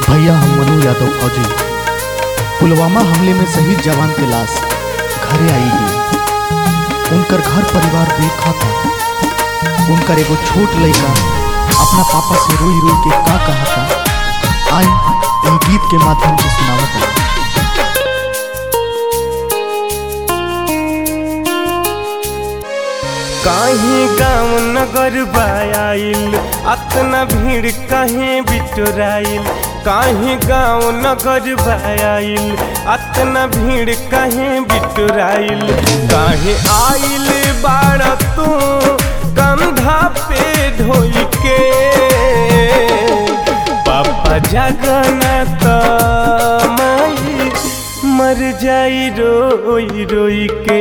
भैया हम मनु यादव फौजी पुलवामा हमले में शहीद जवान के लाश घरे आई गई उनकर घर परिवार देखा था उनकर एगो छोट लड़का अपना पापा से रोई रोई के का कहा था आई इन गीत के माध्यम से सुनावत है कहीं गाँव नगर बायाइल अतना भीड़ कहीं बिटोराइल कहीं गाँव नगर बायाइल अतना भीड़ कहीं बिटोराइल कहीं आइल बाड़ तू कंधा पे ढोई के पापा जगन्नाथ माई मर जाई रोई रोई के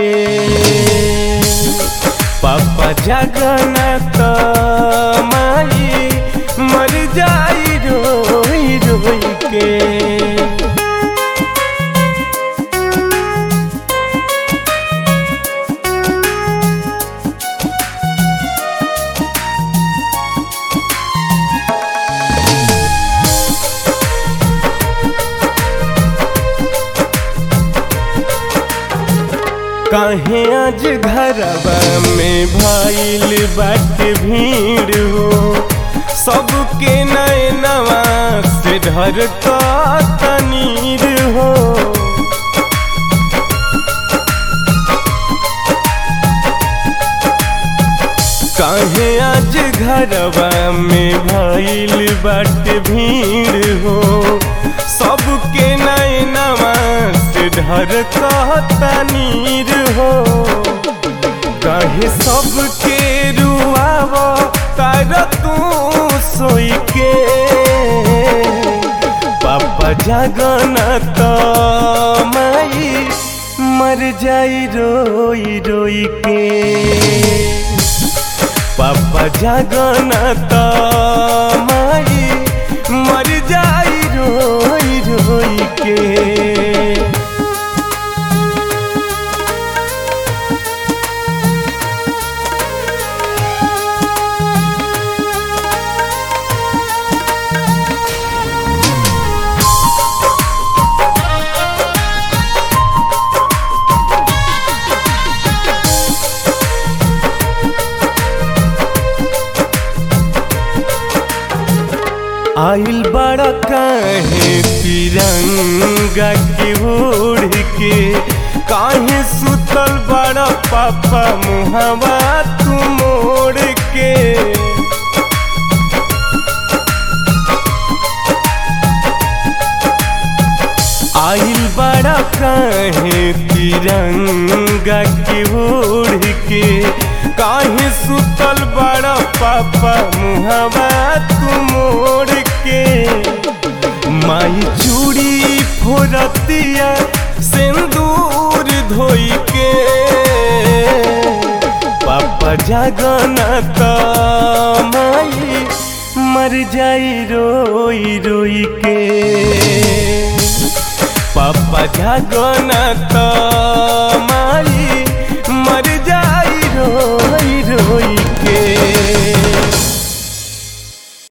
पापा जगन्नाथ माई मर जाई रोई रोई के काहे आज घरवा में भइल बाटे भीड़ हो सबके नैनवा से ढर तनीर हो काहे आज घरवा में भइल बाटे भीड़ हो सबके नैनवा से ढर तनीर हो कहे सबके रुआव तार तू सोई के पापा जगन्नाथ माई मर जाई रोई रोई के पापा जगन्नाथ माई मर जाई रोई रोई के आइल बड़ा काहे तिरंगा के ओढ़ के काहे सुतल बड़ा पापा मुहवा तू मोड़ के आइल बड़ा काहे तिरंगा के ओढ़ के काहे सुतल बड़ा पापा मुहवा तू मोड़ के माई चूड़ी फोरतिया सिंदूर धोई के पापा जगन्नाथ माई मर जाई रोई रोई के पापा जगन्नाथ